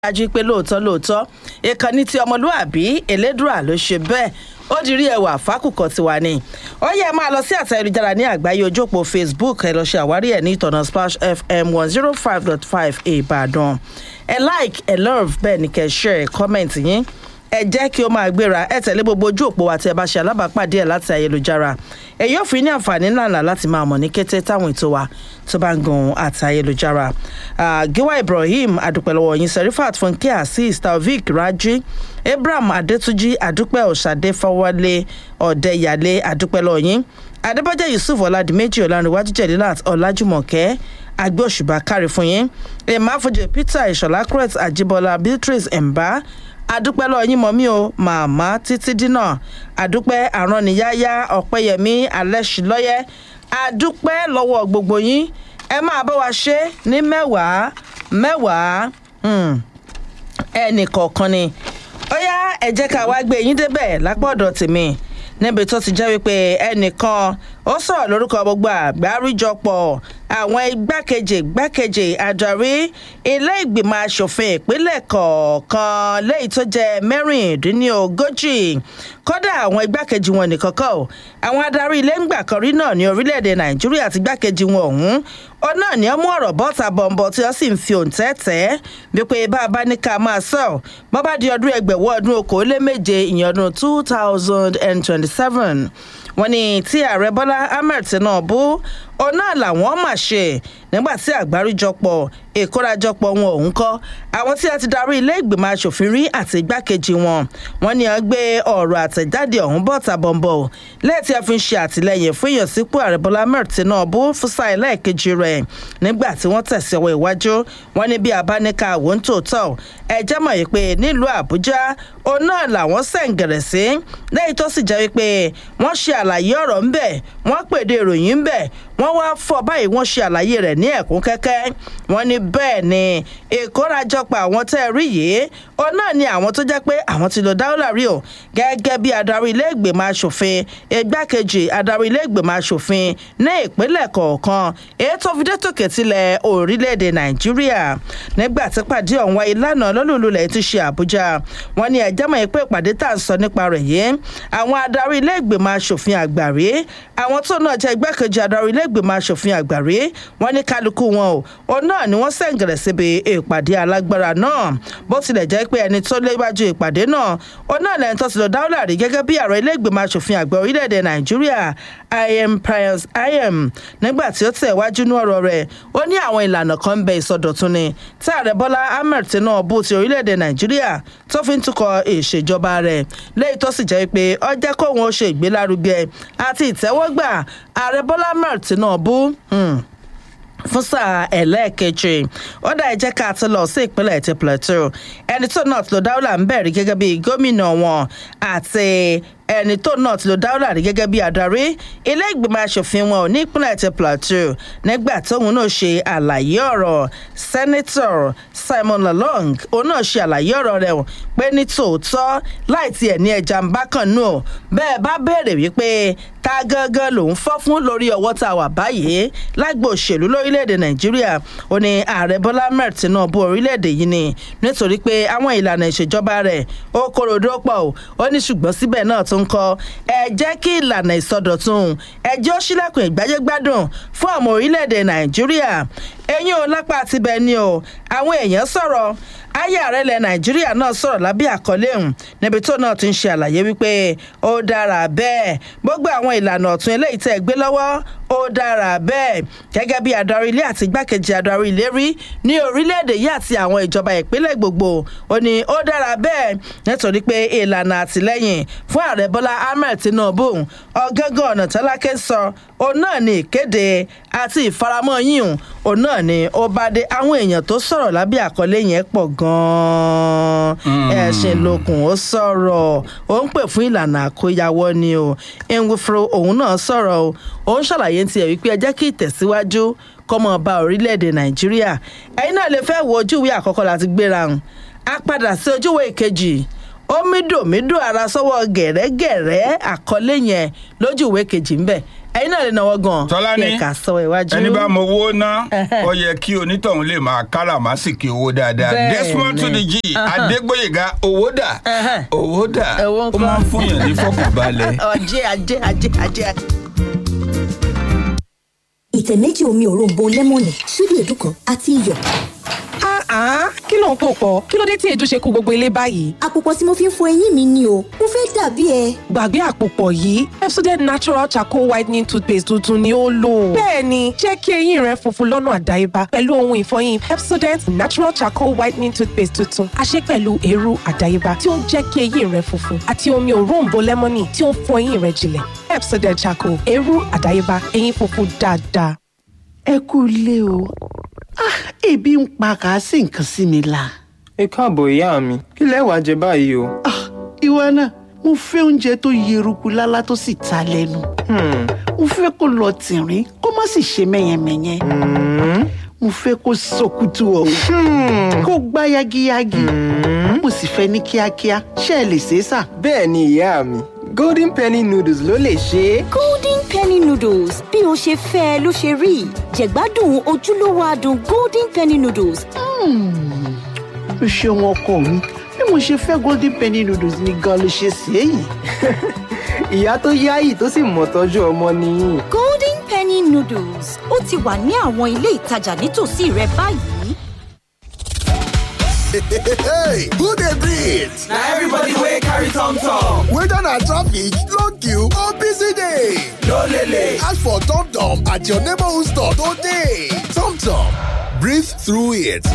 dájú pé lóòótọ́ lóòótọ́ ìkànnì tí ọmọlúàbí elédùà ló ṣe bẹ́ẹ̀ ó di rí ẹwà fákùkọ tiwa ni ó yẹ máa lọ sí àtẹ ayélujára ní àgbáyé ojú òpó facebook ẹ lọ ṣe àwárí ẹ ní ìtọ̀nà splash fm one zero five dot five ìbàdàn ẹ like ẹ love bẹ́ẹ̀ ni kẹ́ share comment yín ẹ jẹ́ kí ó máa gbéra ẹ tẹ̀lé gbogbo ojú òpó wa tí ẹ bá ṣe alábàápàdé ẹ̀ láti ayélujára èyí ò fi ní àǹfààní ńláńlá láti máa mọ̀ ní kété táwọn ètò wa tó bá ń gun àti ayélujára. giwa ibrahim adúpẹ̀lọ́wọ́ yín serifat funke azeez taofik raji abraham adetuji adúpẹ́ ọ̀ṣadé fọwọ́lé ọ̀dẹ́yàlé adúpẹ́lọ́ yín adébọ́jẹ́ yusuf ọ̀làdìmẹ́jì ọ̀làǹrẹ̀wájú jẹ̀lílàt ọ̀làjùmọ̀kẹ́ agbé òṣùbà kárí fún yín emafojè peter ìṣọ̀lá crete àjíbọ́lá beatrice ẹ̀mbá adúpẹ́ lọ yín mọ́ mi o màmá títí dínà adúpẹ́ àránníyáyá ọ̀pẹ́yẹmí alẹ́sìlọ́yẹ́ adúpẹ́ lọ́wọ́ gbogbo yín ẹ máa bá wa ṣe ní mẹ́wàá mẹ́wàá ẹnì kọ̀ọ̀kan ni ó yá ẹ jẹ́ ká wá gbé yín débẹ̀ lápá ọ̀dọ̀ tèmi níbi tó ti jẹ́ wípé ẹnìkan ó sọ̀rọ̀ lórúkọ gbogbo àgbáríjọpọ̀ àwọn igbákejì igbákejì adarí ilé ìgbìmọ̀ asòfin ìpínlẹ̀ kọ̀ọ̀kan léyìí tó jẹ́ mẹ́rìndínlógójì kódà àwọn igbákejì wọn nìkan kọ́ ọ́ àwọn adarí ilé ńgbà kan rí náà ní orílẹ̀-èdè nàìjíríà àti igbákejì wọn ọ̀hún ó náà ní ọmú ọ̀rọ̀ bọ́ta bọ̀m̀bọ̀ tí wọ́n sì ń fi òǹtẹ́ tẹ́ wípé bá a bá ní ká máa sọ bọ́ bá di ọdún ẹgbẹ̀wọ́ ọdún okòóléméje ìyẹn ọdún two thousand and twenty-seven wọ́n ní tí ààrẹ bọ́lá ahmed tinubu òun náà làwọn mà ṣe nígbà tí àgbáríjọpọ̀ ìkórajọpọ̀ wọn òun kọ́ àwọn tí a ti darí ilé ìgbìmọ̀ asòfin rí àti igbákejì wọn wọ́n ní wọ́n gbé ọ̀rọ̀ àtẹ̀jáde ọ̀hún bọ́ta bọ̀m̀bọ̀ lẹ́ẹ̀tí a fi ń ṣe àtìlẹyìn fún ìyànsípò ààrẹ bọ́lá ahmed tinubu fúnṣà ẹlẹ́ẹ̀kejì rẹ̀ nígbà tí wọ́n tẹ̀sí ọwọ́ iwájú wọ́n ní bí abáníkà àwọn tòótọ́ ẹ jẹ́ mọ̀ yìí pé nílùú àbújá òun náà làwọn sẹ̀ǹgẹ̀rẹ̀ sí lẹ́yìn tó sì jẹ́ wípé wọ́n ṣe àlàyé ọ̀rọ̀ ńbẹ̀ wọ́n pèdè ìròyìn ńbẹ̀ wọ́n wá fọ báyìí wọ́n ṣe àlàyé rẹ̀ ní ẹ̀kún kẹ́kẹ́ wọ́n ní bẹ́ẹ̀ ni ìkórajọpọ̀ àwọn tẹ́ ẹ rí yìí ó náà ni àwọn tó jẹ́ pé àwọn ti lo dáúlà rí o gẹ́gẹ́ bí adarí ilé ìgbìmọ̀ asòfin igbákejì adarí ilé ìgbìmọ̀ asòfin ní ìpínlẹ̀ kọ̀ọ̀kan èyí tó fi dé tòkè tilẹ̀ orílẹ̀-èdè nàìjíríà nígbà tí pàdé ọ̀hún wáyé lánàá lọ́lùlulẹ̀ ti ṣe àbújá wọ́n ní ẹ̀jẹ̀ mọ̀ pé ìpàdé tá à ń sọ nípa rẹ̀ yìí àwọn adarí ilé ìgbìmọ̀ asòfin àgbà rí àwọn tó náà jẹ́ igbákejì adarí ilé ìgbìmọ̀ asòfin àgbà rí wọ́n ní kálukú wọn o òun náà ni wọ́n sẹ̀ǹgẹ̀rẹ̀ síbi ìpàdé alágbára náà bó tilẹ̀ jẹ́ pé ẹni tó léwájú ìpàdé náà òun náà lẹ́yìn tó ti lọ dáwọ́lá rí gẹ́gẹ́ bí ààrẹ ilé ìgbìmọ̀ asòfin àgbà orílẹ̀-èdè nàìjíríà im pius im nígbà tí ó tẹ̀ wájú ní ọ̀rọ̀ rẹ̀ ó ní àwọn ìlànà kan ń bẹ ìsọdọ̀tun ni tí ààrẹ bọ́lá ahmed tinubu ti orílẹ̀-èdè nàìjíríà tó fi ń tukọ̀ ìṣèjọba rẹ̀ lẹ́yìn tó sì jẹ́ pé ó jẹ́ kóun ó ṣe ìgbélárugẹ àti ìtẹ́wọ́gbà ààrẹ bọ́lá ahmed tinubu fún sáà ẹlẹ́ẹ̀kejì ó dá ẹjẹ́ ká ti lọ sí ìpínlẹ̀ ti plateau ẹni tó náà ti lo dáwọ́là ń bẹ̀rẹ̀ gẹ́gẹ́ bí gómìnà wọn àti ẹni tó náà ti lo dáwọ́là rí gẹ́gẹ́ bí adarí ilé ìgbìmọ̀ asòfin wọn ò ní ìpínlẹ̀ ti plateau nígbà tóun náà ṣe àlàyé ọ̀rọ̀ sẹ́nitọ̀ simon lalong òun náà ṣe àlàyé ọ̀rọ̀ rẹ̀ pé ní tòótọ́ láì tiẹ̀ ní ẹja ń bá kàn nù bẹ́ẹ̀ bá béèrè wípé ta gangan lòun fọ́ fún lórí ọwọ́ tá a wà báyìí lágbo òṣèlú lórílẹ̀‐èdè nàìjíríà ó ní ààrẹ bọ́lá mẹ́rin tinubu orílẹ̀‐èdè yìí ni nítorí pé àwọn ìlànà ìṣèjọba rẹ̀ ó kórodó pọ̀ ó ní ṣùgbọ́n síbẹ̀ náà tó ń kọ́ ẹ jẹ́ kí ìlànà ìsọdọ̀tun ẹ jẹ́ ó ṣílẹ̀kùn ìgbáyégbádùn fún ọmọ orílẹ̀‐èdè nàìjíríà ẹ̀yin ò lápá tibẹ̀ ni o àwọn èèyàn sọ̀rọ̀ ayé ààrẹ ilẹ̀ nàìjíríà náà sọ̀rọ̀ lábẹ́ àkọlé ọ̀hún níbi tó náà ti ń ṣe àlàyé wípé ó dára bẹ́ẹ̀ gbogbo àwọn ìlànà ọ̀tún eléyìí tẹ́ ẹ gbé lọ́wọ́ ó dára bẹ́ẹ̀ gẹ́gẹ́ bí adarí ilé àti igbákejì adarí ilé rí ní orílẹ̀-èdè yìí àti àwọn ìjọba ìpínlẹ̀ gbogbo ó ní ó dára bẹ́ẹ̀ nítorí pé ìlànà àtìlẹ́yìn fún ààrẹ bọ́lá ahmed tinubu ọ̀gángan ọ̀nà tálákẹ́ sọ òun náà ní ìkéde àti ìfaramọ́ yíyùn òun náà ni ó bá dé àwọn èèyàn tó sọ̀rọ̀ lábẹ́ àkọlé yẹn pọ̀ gan-an ẹ̀sìn lókun ó sọ̀rọ̀ ó ń pè fún ìlànà àkóyawọ́ ni o nwifro òun náà sọ̀rọ̀ o òun ṣàlàyé tiẹ̀ wípé ẹ jẹ́ kí ìtẹ̀síwájú kọ́mọ bá orílẹ̀-èdè nàìjíríà ẹ̀yin náà lè fẹ́ wo ojúwe àkọ́kọ́ láti gbéra hàn á padà sí ojúwe ìkejì ó mídòmídò ara sọ́wọ́ gẹ̀rẹ́gẹ̀rẹ́ àkọlé yẹn lójú ìwé kejì ńbẹ̀ ẹ̀yin náà lè náwó gan Tọ́lání, kí ẹ̀ka sọ iwájú. ẹni bá mọ owó ná ó yẹ kí onítọ̀hún lè máa káràmásìkì owó dáadáa Bẹ́ẹ̀ni. Desmond to the G Adégbóyèga owó dà Ẹhẹ́. owó dà Owó ó ńkọ́? máa ń fún yàn ní fọkànbalẹ̀. ajé ajé ajé ajé. ìtẹ̀ méjì omi òróǹbó lẹ́mọ̀nì ṣíbí èédú kan àti iyọ̀. Ah, kí ló ń pò pọ̀? Kí ló dé tí èédú ṣe kó gbogbo ilé báyìí? àpòpọ̀ tí mo fi ń fọ eyín mi ni o mo fẹ́ dàbí ẹ. Gbàgbé àpòpọ̀ yìí, Pepsodent Natural Charcoal Whitening Toothpaste tuntun ni ó lò. Bẹ́ẹ̀ni, jẹ́ kí eyín rẹ funfun lọ́nà àdáyébá pẹ̀lú ohun ìfọyín Pepsodent Natural Charcoal Whitening Toothpaste tuntun. A ṣe pẹ̀lú eérú àdáyébá tí ó ń jẹ́ kí eyín rẹ funfun àti omi òróǹbó lẹ́mọ́nì tí ó ń fọ eyín rẹ jinlẹ̀. Pepsodent Charcoal, eérú àdáyébá, eyín funfun dáadáa. ẹ kú ilé o Ah, ebi ń pa kà á sì nǹkan sí mi la. ẹ káàbọ̀ ìyá mi kí lẹ wá jẹ báyìí o. Ah, ìwọ náà mo fẹ́ oúnjẹ tó yeruku lálá tó sì ta lẹ́nu. Hmm, mo fẹ́ kó lọ tìrín kó má sì ṣe mẹ́yẹmẹ́yẹ. mo fẹ́ kó sọkútù ọ̀hún kó gbá yagiyagi. mo sì fẹ́ ní kíákíá ṣé ẹ lè ṣe é sà. bẹ́ẹ̀ ni ìyá mi golden penny noodles ló lè ṣe é. golden penny noodles bí o ṣe fẹ́ ẹ ló ṣe rí jẹ̀gbádùn ojúlówó adùn golden penny noodles o ṣeun ọkọ mi bí mo ṣe fẹ́ golden penny noodles ni gan ló ṣe ṣe é yìí. ìyá tó yáyì tó sì mọ̀ tọ́jú ọmọ nìyí. golden penny noodles ó ti wà ní àwọn ilé ìtajà nítòsí rẹ báyìí. Hey, who dey breathe? na everybody wey carry tom tom Whether na traffic, long queue or busy day. no lele Ask for Tom Tom at your neighborhood store today. Tom Tom, breathe through it.